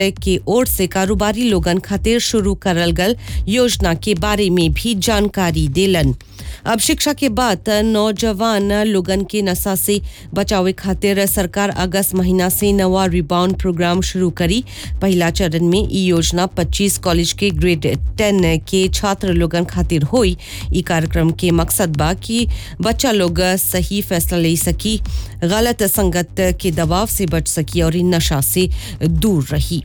के ओर से कारोबारी लोगन खातिर शुरू करल गल योजना के बारे में भी जानकारी देलन अब शिक्षा के बाद नौजवान लोगन के नशा से बचावे खातिर सरकार अगस्त महीना से नवा रिबाउंड प्रोग्राम शुरू करी पहला चरण में ई योजना 25 कॉलेज के ग्रेड 10 के छात्र लोगन खातिर होई ई कार्यक्रम के मकसद बा कि बच्चा लोग सही फैसला ले सकी गलत संगत के दबाव से बच सकी और इन नशा से दूर रही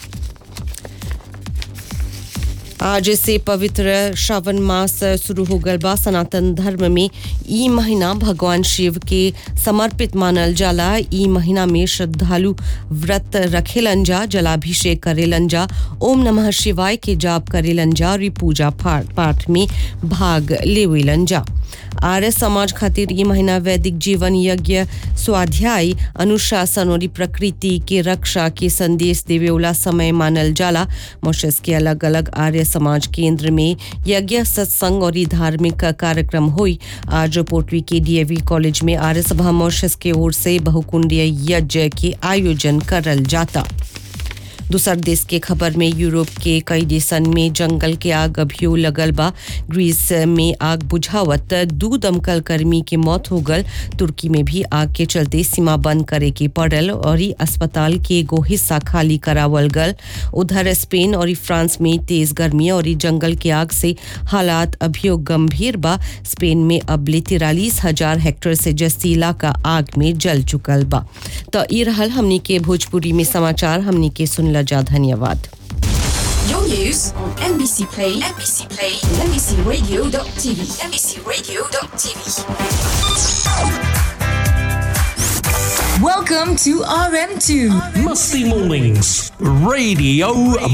आज से पवित्र श्रावण मास शुरू हो गल बा सनातन धर्म में ई महीना भगवान शिव के समर्पित मानल जाला ई महीना में श्रद्धालु व्रत रखेलन जा जलाभिषेक करेलन जा ओम नमः शिवाय के जाप करेलन जा और ई पूजा पाठ पाठ में भाग लेवेलन जा आर्य समाज खातिर ये महीना वैदिक जीवन यज्ञ स्वाध्याय अनुशासन और प्रकृति के रक्षा के संदेश देवे वाला समय मानल जाला मॉरिशस के अलग अलग आर्य समाज केंद्र में यज्ञ सत्संग और धार्मिक कार्यक्रम हुई आज पोटवी के डीएवी कॉलेज में आर्य सभा मॉरिशस के ओर से बहुकुंडीय यज्ञ के आयोजन करल जाता दूसर देश के खबर में यूरोप के कई देशन में जंगल के आग अभियो लगल बा ग्रीस में आग बुझावत दू दमकल कर्मी के मौत हो गल तुर्की में भी आग के चलते सीमा बंद करे के पड़ल और ई अस्पताल के एगो हिस्सा खाली करावल गल उधर स्पेन और फ्रांस में तेज गर्मी और जंगल के आग से हालात अभियो गंभीर बा स्पेन में अबले तिरालीस हजार हेक्टेयर से जस्ती इलाका आग में जल चुकल बा तो ई रहल हमनी के भोजपुरी में समाचार हमनी के सुनला जा धन्यवाद Your news on NBC Play, NBC Play, NBCRadio.tv, NBCRadio.tv. Welcome to RM2. Musty Mornings Radio